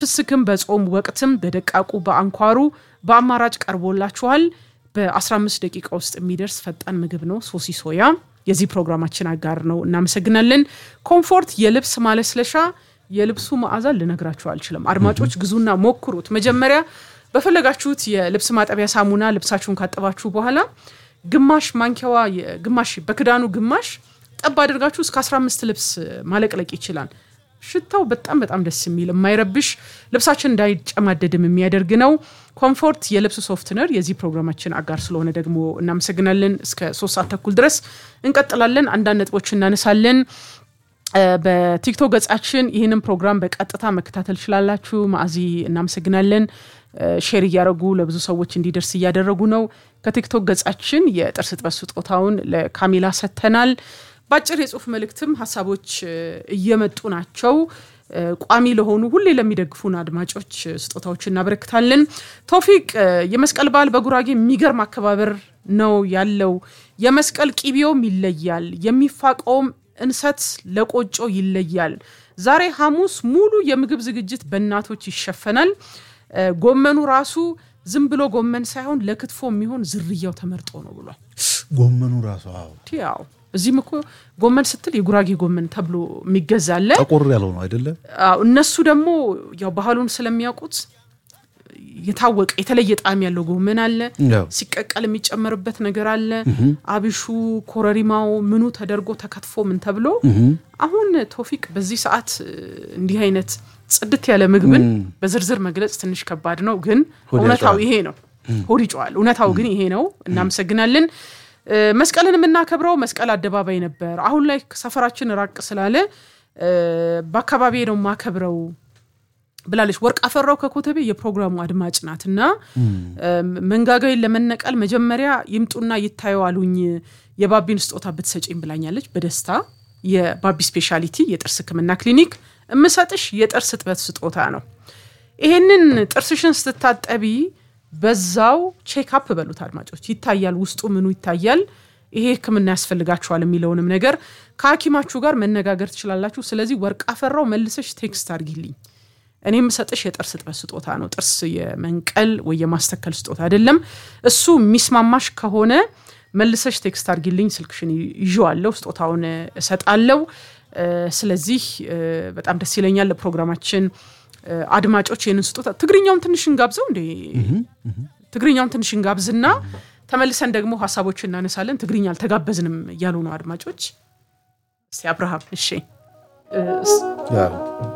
ፍስክም በጾም ወቅትም በደቃቁ በአንኳሩ በአማራጭ ቀርቦላችኋል። በ15 ደቂቃ ውስጥ የሚደርስ ፈጣን ምግብ ነው። ሶሲ ሶያ የዚህ ፕሮግራማችን አጋር ነው። እናመሰግናለን። ኮምፎርት የልብስ ማለስለሻ የልብሱ መዓዛ ልነግራችሁ አልችልም። አድማጮች ግዙና ሞክሩት። መጀመሪያ በፈለጋችሁት የልብስ ማጠቢያ ሳሙና ልብሳችሁን ካጠባችሁ በኋላ ግማሽ ማንኪያዋ ግማሽ በክዳኑ ግማሽ ጠብ አድርጋችሁ እስከ 15 ልብስ ማለቅለቅ ይችላል። ሽታው በጣም በጣም ደስ የሚል የማይረብሽ ልብሳችን እንዳይጨማደድም የሚያደርግ ነው። ኮምፎርት የልብስ ሶፍትነር የዚህ ፕሮግራማችን አጋር ስለሆነ ደግሞ እናመሰግናለን። እስከ ሶስት ሰዓት ተኩል ድረስ እንቀጥላለን። አንዳንድ ነጥቦች እናነሳለን። በቲክቶክ ገጻችን ይህንን ፕሮግራም በቀጥታ መከታተል ትችላላችሁ። ማዕዚ እናመሰግናለን። ሼር እያደረጉ ለብዙ ሰዎች እንዲደርስ እያደረጉ ነው። ከቲክቶክ ገጻችን የጥርስ ጥበት ስጦታውን ለካሜላ ሰጥተናል። በአጭር የጽሁፍ መልእክትም ሀሳቦች እየመጡ ናቸው። ቋሚ ለሆኑ ሁሌ ለሚደግፉን አድማጮች ስጦታዎች እናበረክታለን። ቶፊቅ የመስቀል በዓል በጉራጌ የሚገርም አከባበር ነው ያለው። የመስቀል ቂቤውም ይለያል፣ የሚፋቀውም እንሰት ለቆጮ ይለያል። ዛሬ ሐሙስ ሙሉ የምግብ ዝግጅት በእናቶች ይሸፈናል። ጎመኑ ራሱ ዝም ብሎ ጎመን ሳይሆን ለክትፎ የሚሆን ዝርያው ተመርጦ ነው ብሏል። ጎመኑ ራሱ አዎ፣ ያው እዚህም እኮ ጎመን ስትል የጉራጌ ጎመን ተብሎ የሚገዛለ ጠቆር ያለው ነው አይደለ? እነሱ ደግሞ ያው ባህሉን ስለሚያውቁት የታወቀ የተለየ ጣዕም ያለው ጎመን አለ። ያው ሲቀቀል የሚጨመርበት ነገር አለ። አብሹ፣ ኮረሪማው ምኑ ተደርጎ ተከትፎ ምን ተብሎ አሁን ቶፊቅ በዚህ ሰዓት እንዲህ አይነት ጽድት ያለ ምግብን በዝርዝር መግለጽ ትንሽ ከባድ ነው፣ ግን ሆድ እውነታው ያጨዋል። ይሄ ነው። ሆድ ይጨዋል። እውነታው ግን ይሄ ነው። እናመሰግናለን። መስቀልን የምናከብረው መስቀል አደባባይ ነበር። አሁን ላይ ሰፈራችን ራቅ ስላለ በአካባቢ ነው የማከብረው ብላለች። ወርቅ አፈራው ከኮተቤ የፕሮግራሙ አድማጭ ናት እና መንጋጋይን ለመነቀል መጀመሪያ ይምጡና ይታዩ አሉኝ። የባቢን ስጦታ ብትሰጪኝ ብላኛለች። በደስታ የባቢ ስፔሻሊቲ የጥርስ ሕክምና ክሊኒክ እምሰጥሽ የጥርስ እጥበት ስጦታ ነው። ይሄንን ጥርስሽን ስትታጠቢ በዛው ቼክአፕ በሉት አድማጮች፣ ይታያል፣ ውስጡ ምኑ ይታያል። ይሄ ሕክምና ያስፈልጋችኋል የሚለውንም ነገር ከሐኪማችሁ ጋር መነጋገር ትችላላችሁ። ስለዚህ ወርቅ አፈራው መልሰሽ ቴክስት አድርጊልኝ። እኔ የምሰጥሽ የጥርስ እጥበት ስጦታ ነው። ጥርስ የመንቀል ወይ የማስተከል ስጦታ አይደለም። እሱ የሚስማማሽ ከሆነ መልሰሽ ቴክስት አድርጊልኝ። ስልክሽን ይዤዋለሁ፣ ስጦታውን እሰጣለሁ። ስለዚህ በጣም ደስ ይለኛል። ለፕሮግራማችን አድማጮች ይህንን ስጦታ ትግርኛውን ትንሽ እንጋብዘው እንዴ? ትግርኛውን ትንሽ እንጋብዝና ተመልሰን ደግሞ ሀሳቦች እናነሳለን። ትግርኛ አልተጋበዝንም እያሉ ነው አድማጮች። እስቲ አብርሃም እሺ ያው